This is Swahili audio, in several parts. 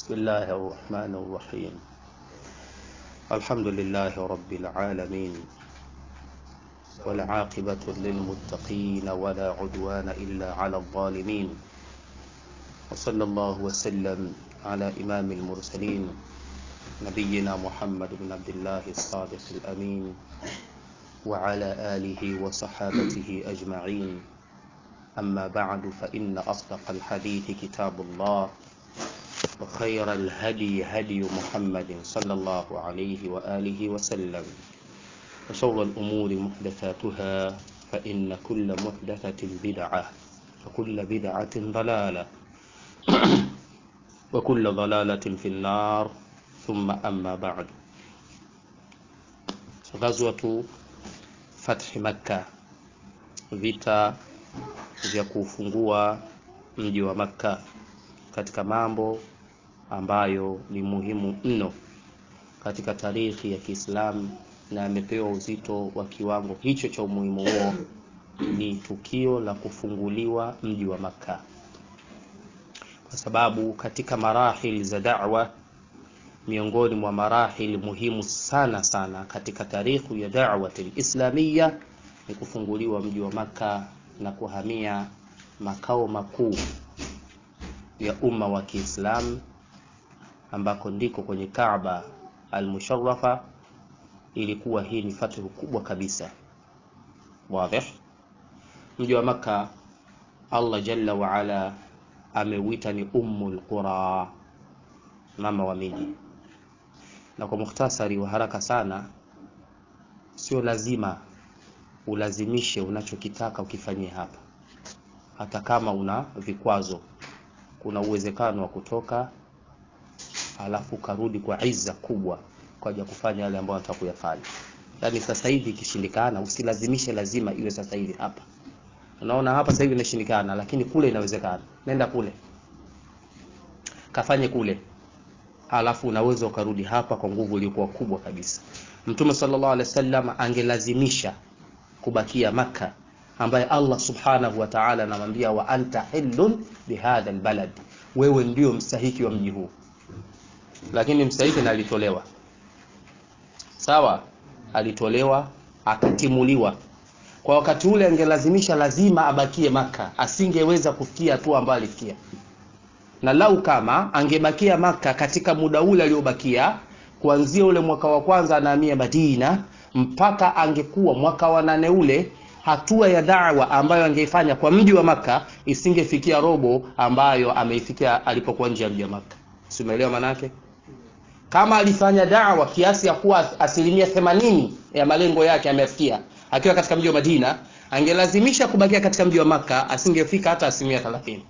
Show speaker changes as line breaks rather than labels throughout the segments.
بسم الله الرحمن الرحيم الحمد لله رب العالمين والعاقبة للمتقين ولا عدوان إلا على الظالمين وصلى الله وسلم على إمام المرسلين نبينا محمد بن عبد الله الصادق الأمين وعلى آله وصحابته أجمعين أما بعد فإن أصدق الحديث كتاب الله وخير الهدي هدي محمد صلى الله عليه وآله وسلم وشر الأمور محدثاتها فإن كل محدثة بدعة وكل بدعة ضلالة وكل ضلالة في النار ثم أما بعد غزوة فتح مكة vita vya kufungua mji wa Makka katika mambo ambayo ni muhimu mno katika tarikhi ya Kiislamu na amepewa uzito wa kiwango hicho cha umuhimu huo ni tukio la kufunguliwa mji wa Makka, kwa sababu katika marahili za da'wa, miongoni mwa marahili muhimu sana sana katika tarikhi ya da'wati islamia ni kufunguliwa mji wa Makka na kuhamia makao makuu ya umma wa Kiislamu ambako ndiko kwenye Kaaba al-Musharrafa. Ilikuwa hii ni fathu kubwa kabisa. Wazi, mji wa Makka Allah jalla wa ala ameuita ni ummul qura, mama wa miji. Na kwa mukhtasari wa haraka sana, sio lazima ulazimishe unachokitaka ukifanyie hapa, hata kama una vikwazo. Kuna uwezekano wa kutoka alafu karudi kwa izza kubwa kwa ajili ya kufanya yale ambayo unataka kuyafanya. Yaani sasa hivi ikishindikana, usilazimishe lazima iwe sasa hivi hapa. Unaona hapa sasa hivi inashindikana, lakini kule inawezekana. Nenda kule kafanye kule, alafu unaweza ukarudi hapa kwa nguvu iliyokuwa kubwa kabisa. Mtume sallallahu alaihi wasallam angelazimisha kubakia Makka, ambaye Allah subhanahu wa ta'ala anamwambia wa anta hillun bihadha albalad, wewe ndio mstahiki wa mji huu lakini mstahiki na alitolewa sawa, alitolewa akatimuliwa. Kwa wakati ule angelazimisha lazima abakie Maka, asingeweza kufikia hatua ambayo alifikia. Na lau kama angebakia Maka katika muda ule aliobakia, kuanzia ule mwaka wa kwanza anahamia Madina mpaka angekuwa mwaka wa nane ule, hatua ya da'wa ambayo angeifanya kwa mji wa Maka isingefikia robo ambayo ameifikia alipokuwa nje ya mji wa Maka. Si umeelewa manake? Kama alifanya da'wa kiasi ya kuwa asilimia themanini ya malengo yake amefikia akiwa katika mji wa Madina, angelazimisha kubakia katika mji wa Maka, asingefika hata asilimia thelathini.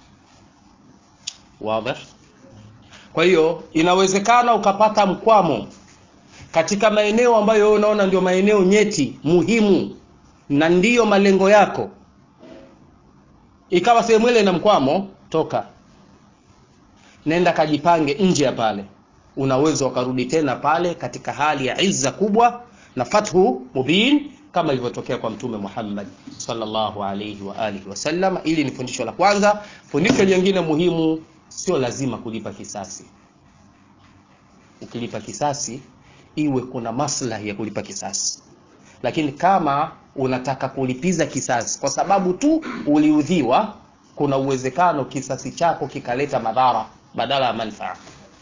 Wazi? Kwa hiyo inawezekana ukapata mkwamo katika maeneo ambayo wewe unaona ndio maeneo nyeti muhimu na ndiyo malengo yako, ikawa sehemu ile na mkwamo, toka nenda kajipange nje ya pale, unaweza ukarudi tena pale katika hali ya izza kubwa na fathu mubin kama ilivyotokea kwa Mtume Muhammad sallallahu alayhi wa alihi wasallam. Ili ni fundisho la kwanza. Fundisho jingine muhimu, sio lazima kulipa kisasi. Ukilipa kisasi, iwe kuna maslahi ya kulipa kisasi, lakini kama unataka kulipiza kisasi kwa sababu tu uliudhiwa, kuna uwezekano kisasi chako kikaleta madhara badala ya manufaa.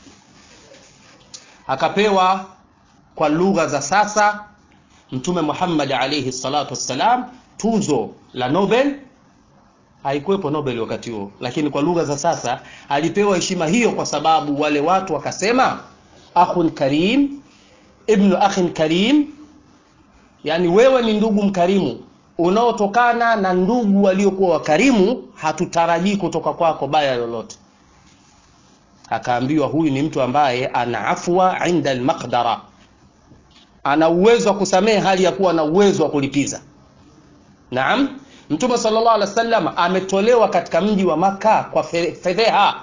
Akapewa kwa lugha za sasa Mtume Muhammad alayhi salatu wassalam tuzo la Nobel. Haikuwepo Nobel wakati huo, lakini kwa lugha za sasa alipewa heshima hiyo kwa sababu wale watu wakasema akhun karim ibnu akhin karim, yani wewe ni ndugu mkarimu unaotokana na ndugu waliokuwa wakarimu, hatutarajii kutoka kwako baya lolote. Akaambiwa huyu ni mtu ambaye ana afwa inda almaqdara, ana uwezo wa kusamehe hali ya kuwa na uwezo wa kulipiza. Naam, Mtume sallallahu alaihi wasallam ametolewa katika mji wa Maka kwa fedheha,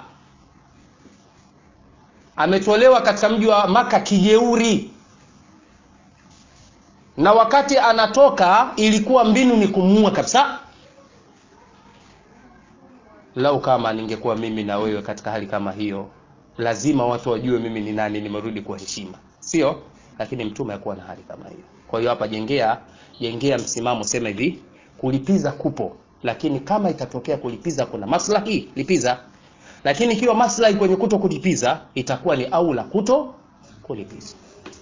ametolewa katika mji wa Maka kijeuri, na wakati anatoka ilikuwa mbinu ni kumuua kabisa. lau kama ningekuwa mimi na wewe katika hali kama hiyo lazima watu wajue mimi ni nani nimerudi kwa heshima sio lakini mtume hakuwa na hali kama hiyo kwa hiyo hapa jengea jengea msimamo sema hivi kulipiza kupo lakini kama itatokea kulipiza kuna maslahi lipiza lakini ikiwa maslahi kwenye kuto kulipiza itakuwa ni aula kuto kulipiza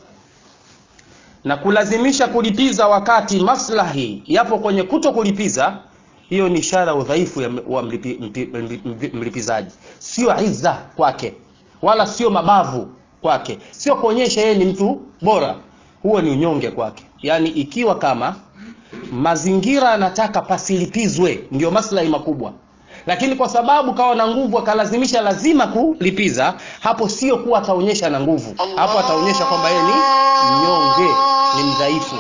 na kulazimisha kulipiza wakati maslahi yapo kwenye kuto kulipiza hiyo ni ishara udhaifu ya wa mlipi, mlipi, mlipi, mlipizaji sio izza kwake wala sio mabavu kwake sio kuonyesha yeye ni mtu bora huo ni unyonge kwake yaani ikiwa kama mazingira anataka pasilipizwe ndio maslahi makubwa lakini kwa sababu kawa na nguvu akalazimisha lazima kulipiza hapo sio kuwa ataonyesha na nguvu hapo ataonyesha kwamba yeye ni mnyonge ni mdhaifu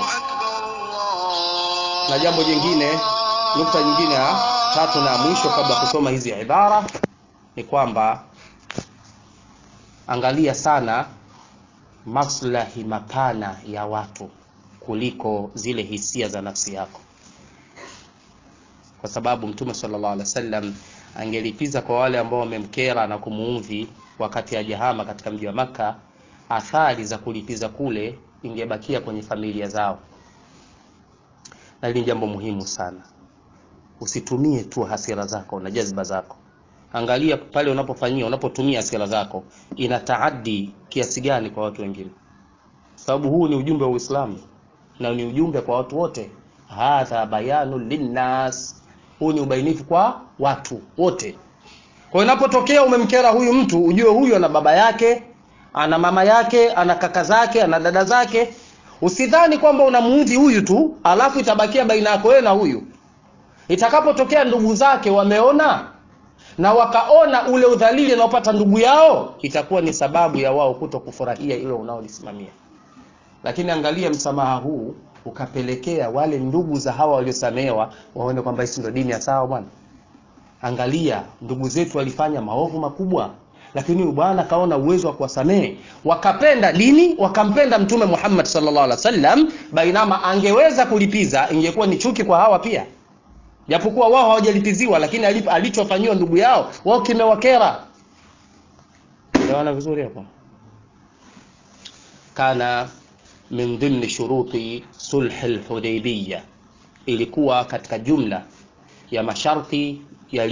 na jambo jingine nukta nyingine ya tatu na mwisho kabla ya kusoma hizi ibara ni kwamba angalia sana maslahi mapana ya watu kuliko zile hisia za nafsi yako kwa sababu mtume sallallahu alaihi wasallam angelipiza kwa wale ambao wamemkera na kumuudhi wakati ajahama katika mji wa maka athari za kulipiza kule ingebakia kwenye familia zao na hili ni jambo muhimu sana usitumie tu hasira zako na jazba zako angalia pale unapofanyia unapotumia hasira zako ina taadi kiasi gani kwa watu wengine sababu huu ni ujumbe wa uislamu na ni ujumbe kwa watu wote hadha bayanu linnas huu ni ubainifu kwa watu wote kwa inapotokea umemkera huyu mtu ujue huyu ana baba yake ana mama yake ana kaka zake ana dada zake usidhani kwamba unamuudhi huyu tu alafu itabakia baina yako wewe na huyu itakapotokea ndugu zake wameona na wakaona ule udhalili anaopata ndugu yao itakuwa ni sababu ya wao kuto kufurahia ile unaolisimamia lakini angalia msamaha huu ukapelekea wale ndugu za hawa waliosamehewa waone kwamba hisi ndio dini ya sawa bwana angalia ndugu zetu walifanya maovu makubwa lakini huyu bwana kaona uwezo wa kuwasamehe wakapenda dini wakampenda mtume Muhammad sallallahu alaihi wasallam bainama angeweza kulipiza ingekuwa ni chuki kwa hawa pia japokuwa wao hawajalipiziwa lakini alichofanyiwa ndugu yao wao kimewakera elewana vizuri hapo kana min dhimni shuruti sulh al-hudaybiyah ilikuwa katika jumla ya masharti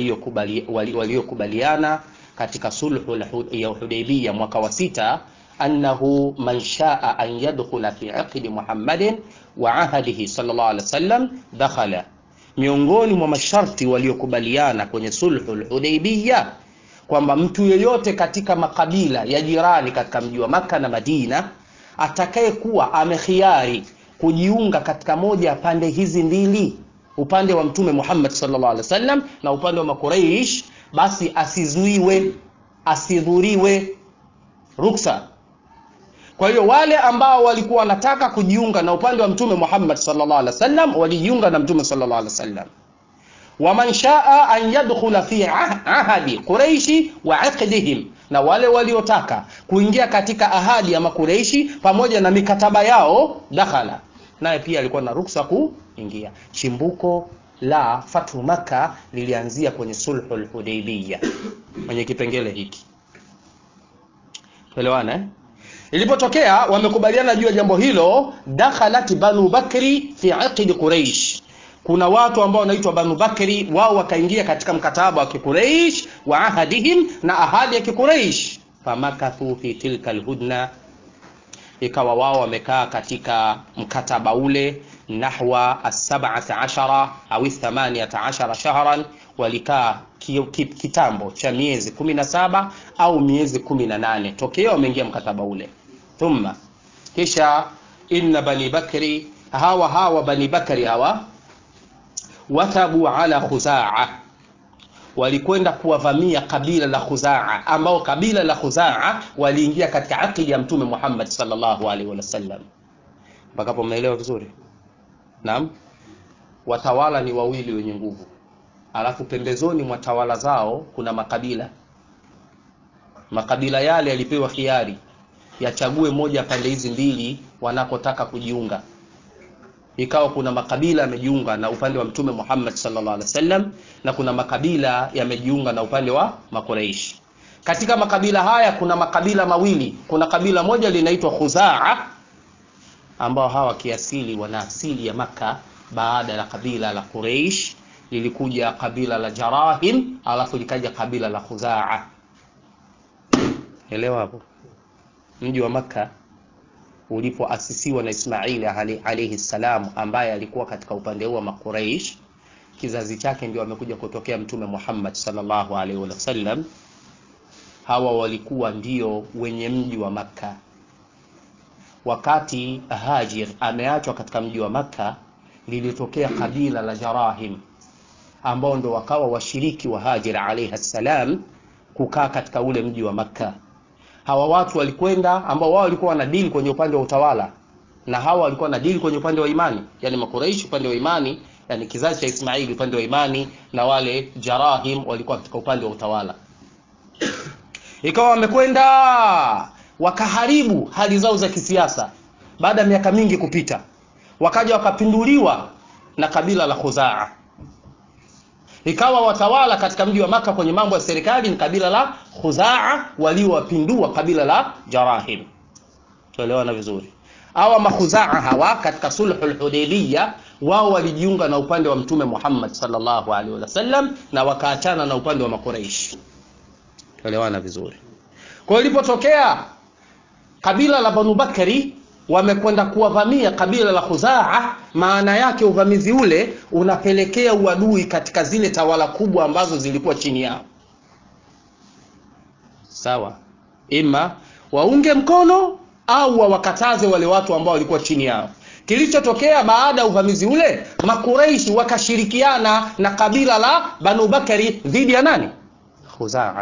waliokubaliana katika sulhu ya Hudaybiyah mwaka wa sita annahu man shaa an yadkhula fi aqdi Muhammadin wa ahadihi sallallahu alaihi wasallam dakhala miongoni mwa masharti waliokubaliana kwenye sulhu al-Hudaybiyah kwamba mtu yeyote katika makabila ya jirani katika mji wa Maka na Madina atakayekuwa amekhiari kujiunga katika moja ya pande hizi mbili upande wa mtume Muhammad sallallahu alaihi wasallam na upande wa makuraish basi asizuiwe asidhuriwe ruksa kwa hiyo wale ambao walikuwa wanataka kujiunga na upande wa mtume Muhammad sallallahu alaihi wasallam walijiunga na mtume sallallahu alaihi wasallam waman shaa an yadkhula fi ahadi quraishi wa aqdihim na wale waliotaka kuingia katika ahadi ya makureishi pamoja na mikataba yao dakhala naye pia alikuwa na ruksa kuingia chimbuko la fathu maka lilianzia kwenye sulhul hudaybiyah kwenye kipengele hiki elewana eh? ilipotokea wamekubaliana juu ya jambo hilo dakhalat banu bakri fi aqdi quraish kuna watu ambao wanaitwa banu bakri wao wakaingia katika mkataba wa kikureish wa ahadihim na ahadi ya kikureish famakathu fi tilka alhudna ikawa wao wamekaa katika mkataba ule nahwa as-sab'ata ashara au 18 shahran walikaa kitambo cha miezi 17 au miezi 18 tokeo wameingia mkataba ule thumma kisha inna bani bakri hawa hawa bani bakri hawa watabu ala khuzaa walikwenda kuwavamia kabila la khuzaa ambao kabila la khuzaa waliingia katika akili ya mtume Muhammad sallallahu alaihi wasallam mpaka hapo mnaelewa vizuri naam watawala ni wawili wenye nguvu alafu pembezoni mwa tawala zao kuna makabila makabila yale yalipewa khiari yachague moja pande hizi mbili wanakotaka kujiunga ikawa kuna makabila yamejiunga na upande wa mtume Muhammad sallallahu alaihi wasallam na kuna makabila yamejiunga na upande wa makuraishi katika makabila haya kuna makabila mawili kuna kabila moja linaitwa khuzaa ambao hawa kiasili wana asili ya maka baada ya kabila la quraish lilikuja kabila la jarahim alafu likaja kabila la khuzaa elewa hapo mji wa makka ulipoasisiwa na ismaili alaihi salam ambaye alikuwa katika upande huu wa makuraish kizazi chake ndio amekuja kutokea mtume muhammad salllahu alaihi wasallam hawa walikuwa ndio wenye mji wa makka wakati hajir ameachwa katika mji wa makka lilitokea kabila la jarahim ambao ndo wakawa washiriki wa hajir alaihi salam kukaa katika ule mji wa makka hawa watu walikwenda ambao wao walikuwa wanadili kwenye upande wa utawala na hawa walikuwa wanadili kwenye upande wa imani yani makuraishi upande wa imani yani kizazi cha ismaili upande wa imani na wale jarahim walikuwa katika upande wa utawala ikawa wamekwenda wakaharibu hali zao za kisiasa baada ya miaka mingi kupita wakaja wakapinduliwa na kabila la khuzaa ikawa watawala katika mji wa maka kwenye mambo ya serikali ni kabila la khuzaa waliowapindua kabila la jarahim tuelewana vizuri hawa makhuzaa hawa katika sulhu lhudaibiya wao walijiunga na upande wa mtume muhammad salllahu alaihi wasallam na wakaachana na upande wa makuraishi tuelewana vizuri kwa hiyo ilipotokea kabila la banu bakari wamekwenda kuwavamia kabila la khuzaa maana yake uvamizi ule unapelekea uadui katika zile tawala kubwa ambazo zilikuwa chini yao sawa ima waunge mkono au wawakataze wale watu ambao walikuwa chini yao kilichotokea baada ya uvamizi ule makureishi wakashirikiana na kabila la banu bakari dhidi ya nani khuzaa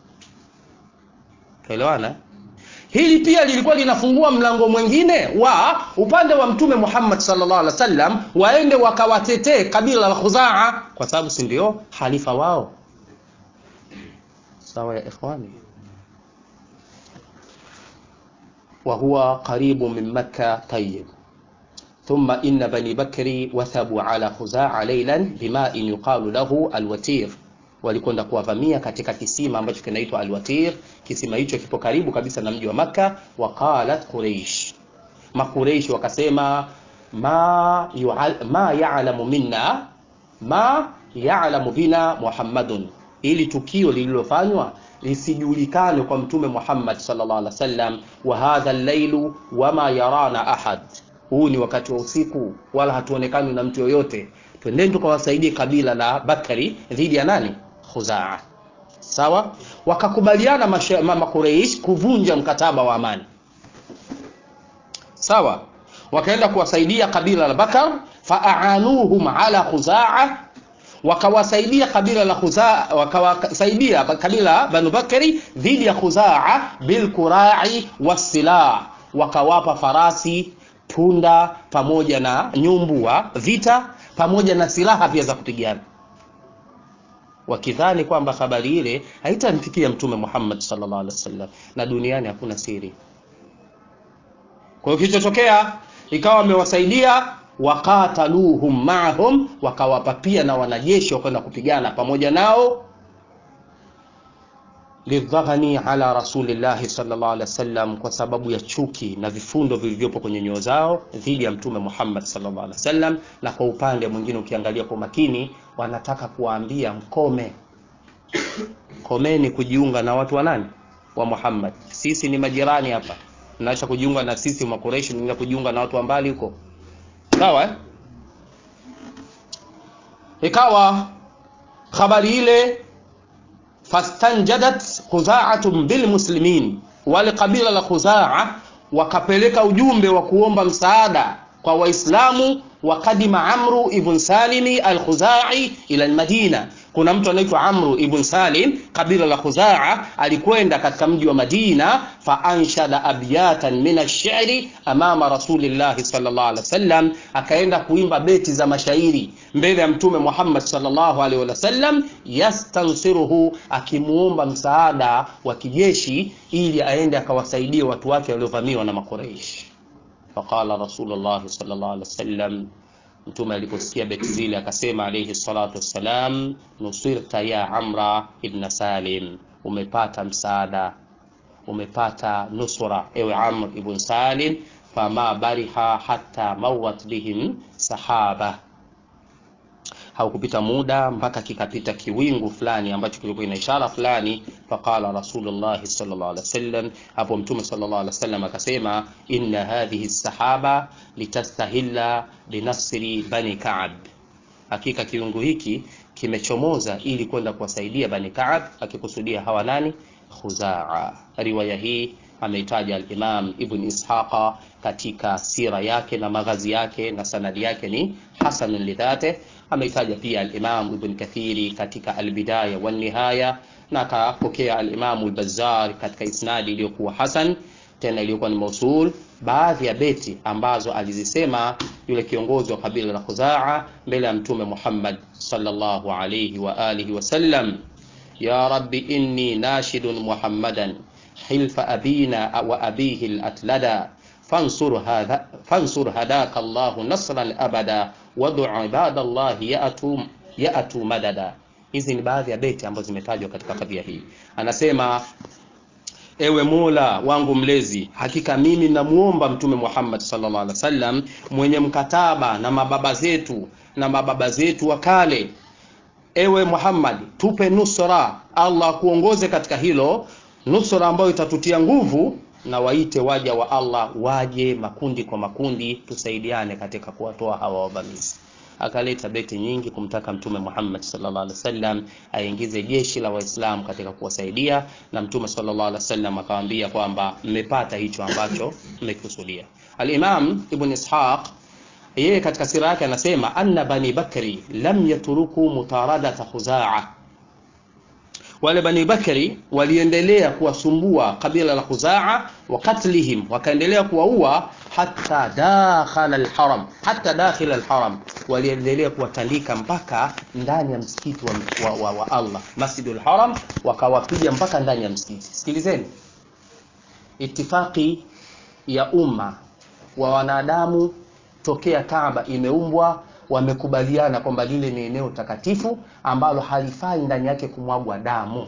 tuelewana hili pia lilikuwa linafungua mlango mwingine wa upande wa mtume muhammad salllah alih wasallam waende wakawatetee kabila la khuzaa kwa sababu si ndio halifa wao sawa ya ikhwani وهو قريب من مكة طيب ثم إن بني بكر وثبوا على خزاعة ليلا بماء يقال له الوتير walikwenda kuwavamia katika kisima ambacho kinaitwa alwatir kisima hicho kipo karibu kabisa na mji wa makka waqalat quraish makureish wakasema ma, yu'al, ma yalamu minna ma yalamu bina muhammadun ili tukio lililofanywa lisijulikane kwa mtume muhammad sallallahu alaihi wasallam wa hadha llailu wama yarana ahad huu ni wakati wa usiku wala hatuonekani na mtu yoyote twendeni tukawasaidie kabila la bakari dhidi ya nani khuzaa sawa wakakubaliana makureish kuvunja mkataba wa amani sawa wakaenda kuwasaidia kabila la bakar faaanuhum ala khuzaa wakawasaidia kabila la khuzaa wakawasaidia kabila banu bakari dhidi ya khuzaa bilkurai wassilah wakawapa farasi punda pamoja na nyumbu wa vita pamoja na silaha pia za kupigana wakidhani kwamba habari ile haitamfikia mtume muhammad sallallahu alaihi wasallam na duniani hakuna siri kwa hiyo kilichotokea ikawa wamewasaidia wakataluhum maahum wakawapa pia na wanajeshi wakaenda kupigana pamoja nao lidhaghani ala rasulillahi sallallahu alaihi wasallam kwa sababu ya chuki na vifundo vilivyopo kwenye nyoyo zao dhidi ya mtume Muhammad sallallahu alaihi wasallam na kwa upande mwingine ukiangalia kwa makini wanataka kuwaambia mkome komeni kujiunga na watu wa nani wa Muhammad sisi ni majirani hapa mnaacha kujiunga na sisi makureishi mnaenda kujiunga na watu wa mbali huko sawa eh? ikawa habari ile fastanjadat khuzaatun bilmuslimin wale kabila la khuzaa wakapeleka ujumbe wa kuomba msaada kwa waislamu wakadima amru ibn salimi alkhuzai ila almadina kuna mtu anaitwa amru ibn salim kabila la khuzaa alikwenda katika mji wa madina faanshada abyatan min alshiri amama rasulillahi salllah alih wasallam akaenda kuimba beti za mashairi mbele ya mtume muhammad salllahu alaihi wasallam yastansiruhu akimuomba msaada wa kijeshi ili aende akawasaidie watu wake waliovamiwa na makuraishi faqala rasulullahi salllah alih wasallam mtume aliposikia beti zile akasema alayhi salatu wassalam nusirta ya amra ibn salim umepata msaada umepata nusura ewe amr ibn salim fama bariha hata mawat bihim sahaba haukupita muda mpaka kikapita kiwingu fulani ambacho kilikuwa ina ishara fulani faqala rasulullahi sallallahu alaihi wasallam hapo mtume sallallahu alaihi wasallam akasema inna hadhihi sahaba litastahilla binasri bani ka'b hakika kiungu hiki kimechomoza ili kwenda kuwasaidia bani ka'b akikusudia hawa nani khuzaa riwaya hii ameitaja al-Imam Ibn Ishaqa katika sira yake na maghazi yake na sanadi yake ni hasan lidhate ameitaja pia al-Imam Ibn Kathiri katika al-Bidaya wan Nihaya na akapokea al-Imam al-Bazzar katika isnadi iliyokuwa hasan tena iliyokuwa ni mausul baadhi ya beti ambazo alizisema yule kiongozi wa kabila la Khuzaa mbele ya mtume Muhammad sallallahu alayhi wa alihi wasallam ya rabbi inni nashidun muhammadan حلف أبينا وأبيه الأتلدا فانصر هذا فانصر هداك الله نصرا أبدا ودع عباد الله يأتوا يأتوا مددا hizi ni baadhi ya beti ambazo zimetajwa katika kadhia hii anasema ewe mola wangu mlezi hakika mimi namuomba mtume muhammad sallallahu alaihi wasallam mwenye mkataba na mababa zetu na mababa zetu wa kale ewe muhammad tupe nusra allah akuongoze katika hilo nusura ambayo itatutia nguvu na waite waja wa Allah waje makundi kwa makundi tusaidiane katika kuwatoa hawa wavamizi akaleta beti nyingi kumtaka mtume Muhammad sallallahu alaihi wasallam aingize jeshi la waislamu katika kuwasaidia na mtume sallallahu alaihi wasallam akamwambia kwamba mmepata hicho ambacho mmekusudia al-Imam Ibn Ishaq yeye katika sira yake anasema anna bani bakri lam yatruku mutaradata khuzaa wale bani bakari waliendelea kuwasumbua kabila la khuzaa wa katlihim wakaendelea kuwaua hata dakhala alharam hata dakhila alharam waliendelea kuwatandika mpaka ndani ya msikiti wa, wa, wa, wa Allah masjidul haram wakawapiga mpaka ndani ya msikiti sikilizeni itifaki ya umma wa wanadamu tokea Kaaba imeumbwa wamekubaliana kwamba lile ni eneo takatifu ambalo halifai ndani yake kumwagwa damu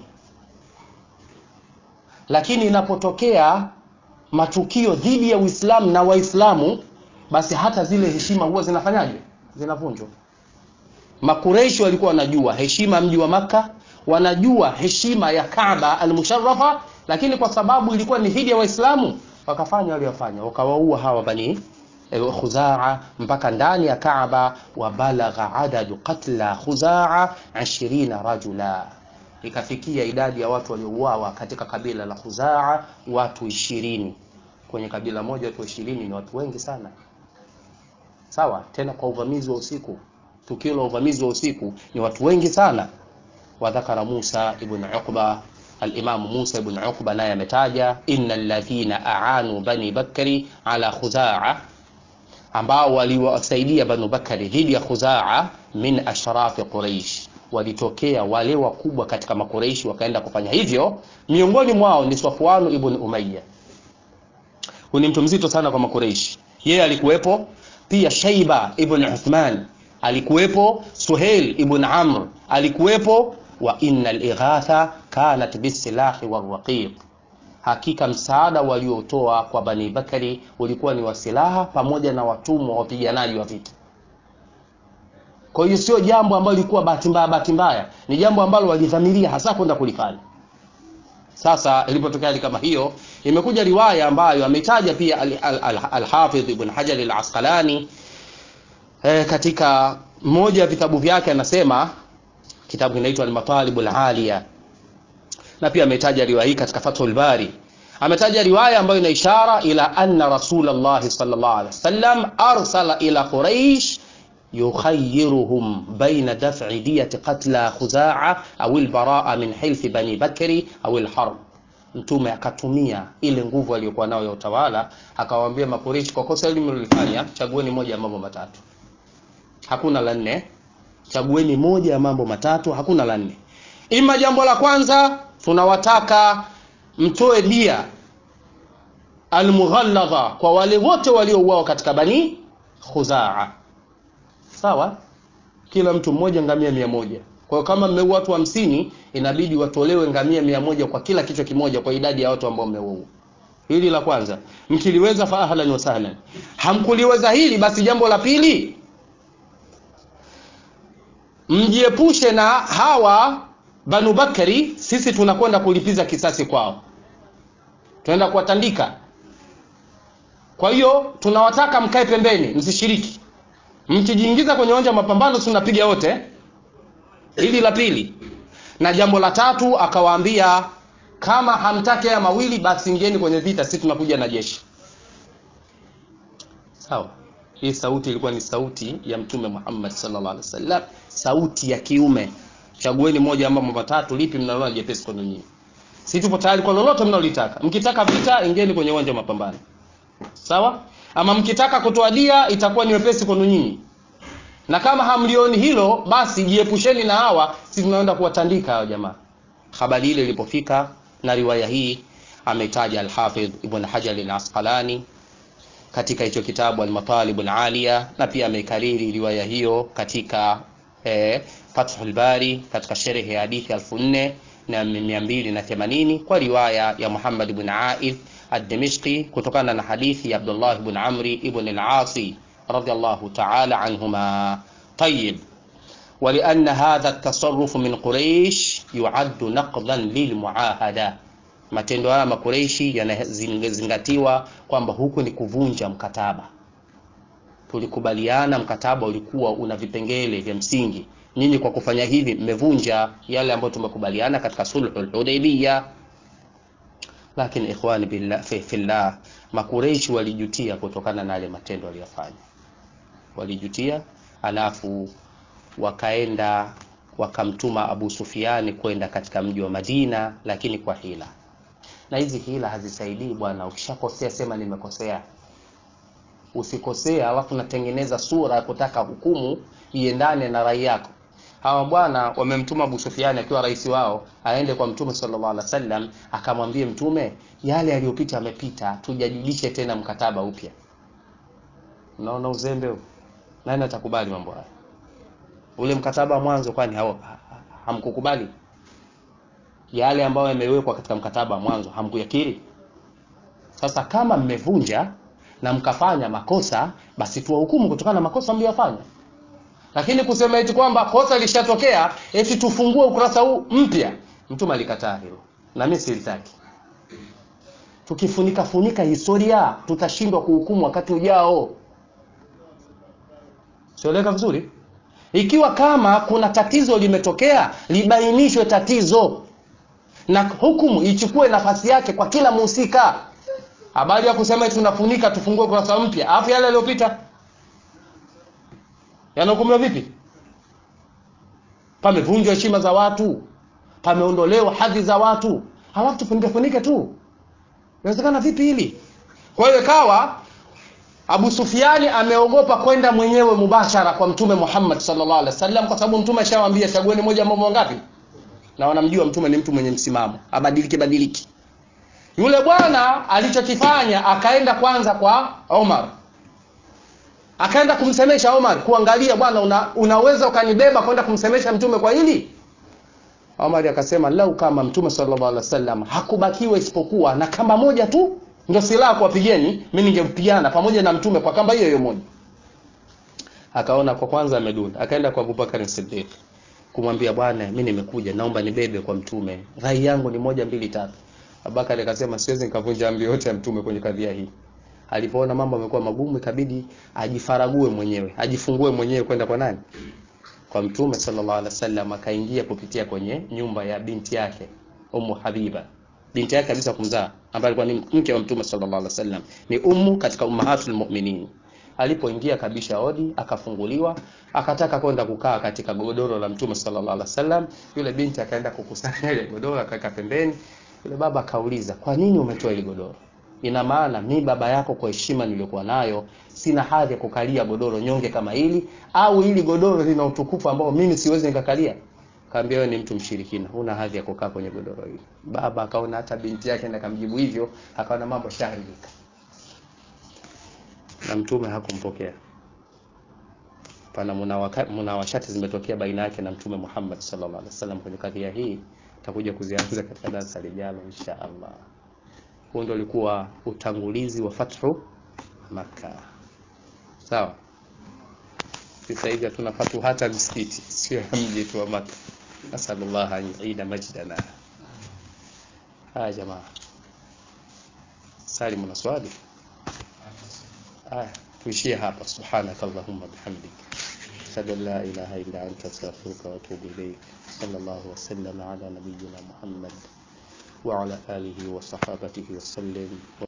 lakini inapotokea matukio dhidi ya Uislamu na Waislamu basi hata zile heshima huwa zinafanyaje zinavunjwa Makureishi walikuwa wanajua heshima mji wa maka wanajua heshima ya Kaaba al-Musharrafa lakini kwa sababu ilikuwa ni dhidi ya Waislamu wakafanya waliyofanya wakawaua hawa bani Khuzaa mpaka ndani ya Kaaba wa balagha adadu qatla Khuzaa 20 rajula ikafikia idadi ya watu waliouawa katika kabila la Khuzaa watu ishirini kwenye kabila moja watu ishirini ni watu wengi sana sawa tena kwa uvamizi wa usiku tukio la uvamizi wa usiku ni watu wengi sana wadhakara Musa ibn Uqba al-Imam Musa ibn Uqba naye ametaja innal ladhina aanu bani bakri ala Khuzaa ambao waliwasaidia Banu Bakari dhidi ya Khuzaa min ashrafi Quraish, walitokea wale wakubwa katika Makureishi wakaenda kufanya hivyo. Miongoni mwao ni Safwan ibn Umayya, huyu ni mtu mzito sana kwa Makureishi, yeye alikuwepo. Pia Shaiba ibn Uthman alikuwepo, Suhail ibn Amr alikuwepo, wa innal ighatha kanat bisilahi warraqiq hakika msaada waliotoa kwa Bani Bakari ulikuwa ni wa silaha pamoja na watumwa wapiganaji wa vita. Kwa hiyo sio jambo ambalo lilikuwa bahati mbaya bahati mbaya, ni jambo ambalo walidhamiria hasa kwenda kulifanya. Sasa ilipotokea hali kama hiyo, imekuja riwaya ambayo ametaja pia al-Hafidh al, al, Ibn Hajar al-Asqalani e, katika moja ya vitabu vyake anasema, kitabu kinaitwa al-Matalib al-Aliya na pia ametaja riwaya hii katika Fathul Bari. Ametaja riwaya ambayo ina ishara ila anna Rasulullah sallallahu alaihi wasallam arsala ila Quraish yukhayyiruhum baina daf'i diyati qatla Khuzaa au al-baraa min hilfi Bani Bakri au al-harb. Mtume akatumia ile nguvu aliyokuwa nayo ya utawala, akawaambia Makureishi, kwa kosa hili mlilofanya, chagueni moja ya mambo matatu, hakuna la nne. Chagueni moja ya mambo matatu, hakuna la nne. Ima jambo la kwanza tunawataka mtoe dia almughalladha kwa wale wote waliouawa katika Bani Khuzaa, sawa, kila mtu mmoja ngamia mia moja Kwa hiyo kama mmeua watu hamsini, inabidi watolewe ngamia mia moja kwa kila kichwa kimoja kwa idadi ya watu ambao mmeua. Hili la kwanza, mkiliweza fa ahlan wa sahlan. Hamkuliweza hili, basi jambo la pili, mjiepushe na hawa Banu Bakari. Sisi tunakwenda kulipiza kisasi kwao, tunaenda kuwatandika. Kwa hiyo tunawataka mkae pembeni, msishiriki. Mkijiingiza kwenye uwanja wa mapambano, si tunapiga wote. Hili la pili, na jambo la tatu akawaambia kama hamtaki haya mawili basi ingieni kwenye vita, sisi tunakuja na jeshi. Sawa. Hii sauti ilikuwa ni sauti ya Mtume Muhammad sallallahu alaihi wasallam, sauti ya kiume. Chagueni moja ama mambo matatu, lipi mnaona jepesi kwenu nyinyi? Sisi tupo tayari kwa lolote mnalolitaka. Mkitaka vita, ingieni kwenye uwanja wa mapambano. Sawa? Ama mkitaka kutoa dia, itakuwa ni wepesi kwenu nyinyi. Na kama hamlioni hilo, basi jiepusheni na hawa, sisi tunaenda kuwatandika hao jamaa. Habari ile ilipofika na riwaya hii ametaja Al-Hafidh Ibn Hajar Al-Asqalani katika hicho kitabu Al-Matalib Al-Aliya, na pia ameikariri riwaya hiyo katika eh, Fathul Bari katika sherhi ya hadithi 4280 kwa riwaya ya Muhammad ibn Aid Ad-Dimishqi kutokana na hadithi ya Abdullah ibn Amri ibn al-Asi radiyallahu ta'ala anhuma. Tayyib ولأن هذا التصرف من قريش يعد نقضا للمعاهدة matendo haya makureishi yanazingatiwa kwamba huku ni kuvunja mkataba. Tulikubaliana, mkataba ulikuwa una vipengele vya msingi. Nyinyi kwa kufanya hivi mmevunja yale ambayo tumekubaliana katika sulhul Hudaybiyah. Lakini ikhwani billah fi fillah, makureishi walijutia kutokana na yale matendo waliyofanya, walijutia alafu wakaenda wakamtuma Abu Sufiani kwenda katika mji wa Madina, lakini kwa hila. Na hizi hila hazisaidii bwana. Ukishakosea sema nimekosea, usikosea alafu natengeneza sura ya kutaka hukumu iendane na rai yako. Hawa bwana wamemtuma Abu Sufiani akiwa rais wao aende kwa Mtume sallallahu alaihi wasallam, akamwambie Mtume, yale yaliyopita yamepita, tujajulishe tena mkataba upya. Unaona uzembe huu? Nani atakubali mambo haya? Ule mkataba wa mwanzo kwani hamkukubali? Yale ambayo yamewekwa katika mkataba wa mwanzo hamkuyakiri? Sasa kama mmevunja na mkafanya makosa, basi tuwahukumu kutokana na makosa mliyofanya. Lakini kusema eti kwamba kosa lishatokea eti tufungue ukurasa huu mpya, Mtume alikataa hilo, na mimi silitaki. Tukifunika funika historia, tutashindwa kuhukumu wakati ujao. Sieleka vizuri? Ikiwa kama kuna tatizo limetokea, libainishwe tatizo na hukumu ichukue nafasi yake kwa kila mhusika. Habari ya kusema tunafunika tufungue kurasa mpya, alafu yale yaliyopita yanahukumiwa vipi? Pamevunjwa heshima za watu, pameondolewa hadhi za watu, halafu tufunike funike tu, inawezekana vipi hili? Kwa hiyo ikawa Abu Sufiani ameogopa kwenda mwenyewe mubashara kwa Mtume Muhammad sallallahu alaihi wasallam, kwa sababu Mtume ashawaambia chagueni moja mambo ngapi, na wanamjua Mtume ni mtu mwenye msimamo, abadiliki badiliki. Yule bwana alichokifanya akaenda kwanza kwa Omar, akaenda kumsemesha Omar, kuangalia bwana, una, unaweza ukanibeba kwenda kumsemesha Mtume kwa hili? Omar akasema lau kama Mtume sallallahu alaihi wasallam hakubakiwa isipokuwa na kamba moja tu ndio silaha kuwapigeni, mimi ningempigana pamoja na mtume kwa kamba hiyo hiyo moja. Akaona kwa kwanza amedunda, akaenda kwa Abubakar Siddiq kumwambia, bwana, mimi nimekuja, naomba nibebe kwa mtume, rai yangu ni moja mbili tatu. Abubakar akasema siwezi nikavunja amri yote ya mtume kwenye kadhia hii. Alipoona mambo yamekuwa magumu, ikabidi ajifarague mwenyewe, ajifungue mwenyewe kwenda kwa nani? Kwa mtume sallallahu alaihi wasallam. Akaingia kupitia kwenye nyumba ya binti yake Ummu Habiba binti yake kabisa kumzaa ambaye alikuwa ni mke wa mtume sallallahu alaihi wasallam, ni ummu katika ummahatul mu'minin. Alipoingia kabisha hodi, akafunguliwa, akataka kwenda kukaa katika godoro la mtume sallallahu alaihi wasallam. Yule binti akaenda kukusanya ile godoro, akaweka pembeni. Yule baba akauliza, kwa nini umetoa ile godoro? Ina maana mi baba yako, kwa heshima niliyokuwa nayo, sina hadhi ya kukalia godoro nyonge kama hili, au hili godoro lina utukufu ambao mimi siwezi nikakalia? Kaambia wewe ni mtu mshirikina, huna hadhi ya kukaa kwenye godoro hili. Baba akaona hata binti yake na kamjibu hivyo, akaona mambo shaharibika, na mtume hakumpokea pana munawaka- munawashati zimetokea baina yake na Mtume Muhammad sallallahu alaihi wasallam kwenye kadhia hii, takuja kuzianza katika darasa lijalo insha Allah. Huo ndio ulikuwa utangulizi wa fathu Makka. Sawa. Sasa hivi hatuna fatu hata msikiti, sio ya mji tu wa Makka. Nasallallahu an yuida majdana. Haya jamaa, Salim, una swali? Haya, tuishie hapa. Subhanaka Allahumma bihamdik ashhadu an la ilaha illa anta astaghfiruka wa atubu ilayk. Sallallahu wa sallam ala nabiyyina Muhammad wa ala alihi wa sahabatihi wa sallam.